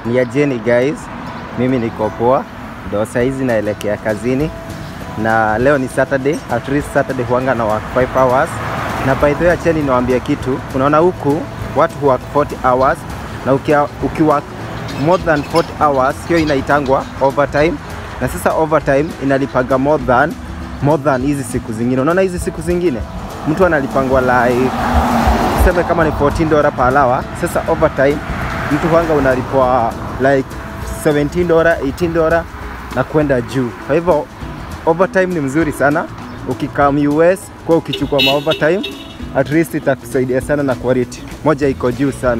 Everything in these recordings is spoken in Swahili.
Ni ajeni guys, mimi niko poa, ndo saizi naelekea kazini na leo ni Saturday, at least Saturday huanga na work 5 hours. Na by the way, acheni niwaambie kitu, unaona huku watu work 40 hours na ukia, ukiwork more than 40 hours hiyo inaitangwa overtime, na sasa overtime inalipaga more than more than hizi siku zingine. Unaona hizi siku zingine mtu analipangwa like tuseme kama ni 14 dola per hour. Sasa overtime mtu huanga unalipwa like 17 dola, 18 dola na kwenda juu. Kwa hivyo overtime ni mzuri sana ukikam US kwa ukichukua ma overtime at least itakusaidia sana na quality moja iko juu sana.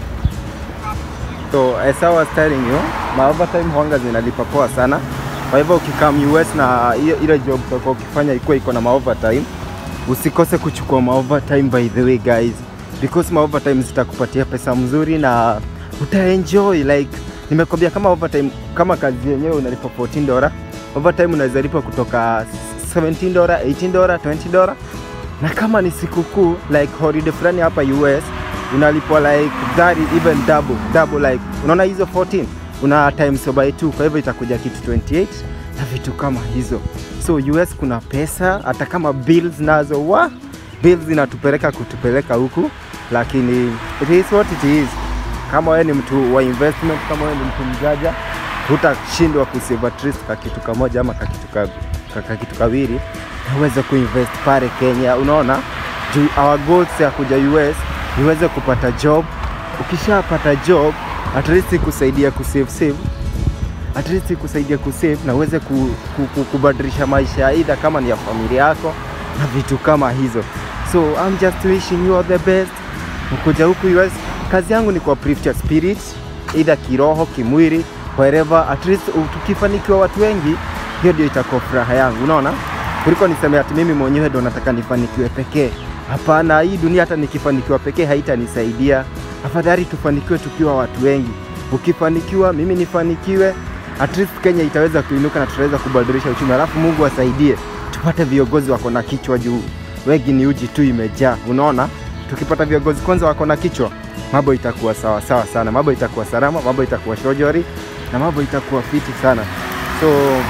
So as I was telling you, ma overtime huanga zinalipa poa sana. Kwa hivyo ukikam US na hiyo ile job utakuwa ukifanya ikuwa iko na ma overtime, usikose kuchukua ma overtime by the way guys, because ma overtime zitakupatia pesa mzuri na utaenjoy like nimekwambia, kama overtime, kama kazi yenyewe unalipa 14 dola, overtime unaweza lipa kutoka 17 dola, 18 dola, 20 dola, na kama ni sikukuu like holiday fulani hapa US unalipwa like that even double double, like unaona hizo 14 una times by 2, kwa hivyo itakuja kitu 28 na vitu kama hizo. So US kuna pesa, hata kama bills nazo wa bills zinatupeleka kutupeleka huku, lakini it is what it is. Kama wewe ni mtu wa investment, kama wewe ni mtu mjaja, hutashindwa kusave at least ka kitu kamoja ama ka kitu ka, ka, ka kitu kawili na uweze kuinvest pale Kenya. Unaona, juu our goals ya kuja US niweze kupata job. Ukishapata job at least kusaidia kusave save at least kusaidia kusave na uweze ku, ku, ku, kubadilisha maisha aidha kama ni ya familia yako na vitu kama hizo. So I'm just wishing you all the best. Mkuja huku US, kazi yangu ni kwa uplift your spirit, either kiroho, kimwili, wherever. At least tukifanikiwa watu wengi, hiyo ndio itakuwa furaha yangu, unaona, kuliko niseme ati mimi mwenyewe ndo nataka nifanikiwe pekee. Hapana, hii dunia hata nikifanikiwa pekee haitanisaidia. Afadhali tufanikiwe tukiwa watu wengi. Ukifanikiwa, mimi nifanikiwe, at least Kenya itaweza kuinuka na tutaweza kubadilisha uchumi, alafu Mungu asaidie tupate viongozi wako na kichwa juu. Wengi ni uji tu imejaa, unaona. Tukipata viongozi kwanza wako na kichwa, mambo itakuwa sawa sawa sana, mambo itakuwa salama, mambo itakuwa shojori na mambo itakuwa fiti sana. So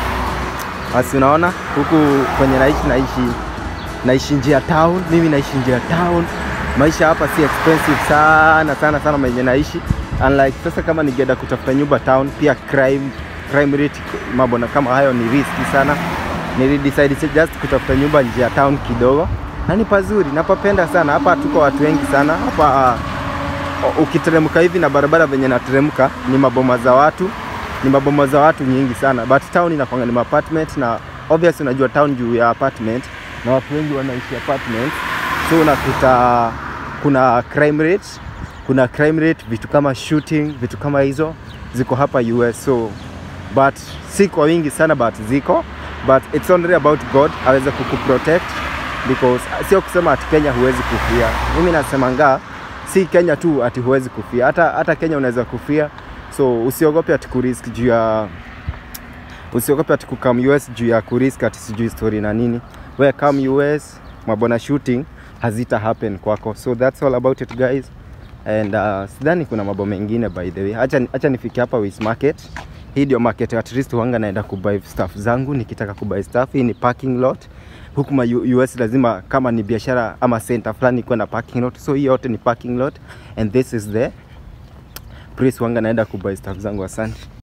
basi, unaona huku kwenye naishi naishi naishi njia town, mimi naishi njia town. Maisha hapa si expensive sana sana sana menye naishi unlike sasa, kama ningeenda kutafuta nyumba town, pia crime crime rate mambo na kama hayo ni risky sana. Nilidecide just kutafuta nyumba nje ya town kidogo, na ni pazuri, napapenda sana hapa. Tuko watu wengi sana hapa. Uh, ukiteremka hivi na barabara venye nateremka ni maboma za watu, ni maboma za watu nyingi sana, but town inakwanga ni apartment, na obviously unajua town juu ya apartment na watu wengi wanaishi apartment, so unakuta kuna crime rate, kuna crime rate, vitu kama shooting, vitu kama hizo ziko hapa US, so but si kwa wingi sana, but ziko but it's only about God aweze kukuprotect because sio kusema ati Kenya huwezi kufia. Mimi nasemanga si Kenya tu ati huwezi kufia, hata hata Kenya unaweza kufia, so usiogope ati kurisk juu ya usiogope ati kukam US juu ya kurisk ati sijui story na nini. We come US, mabona shooting hazita happen kwako, so that's all about it guys and uh, sidhani kuna mambo mengine by the way. Acha, acha nifike hapa West Market. Hii ndio market at least huanga naenda kubuy stuff zangu nikitaka kubuy stuff. Hii ni parking lot huku ma US lazima kama ni biashara ama center fulani kuwe na parking lot, so hii yote ni parking lot and this is the place huanga naenda kubuy stuff zangu. Asante.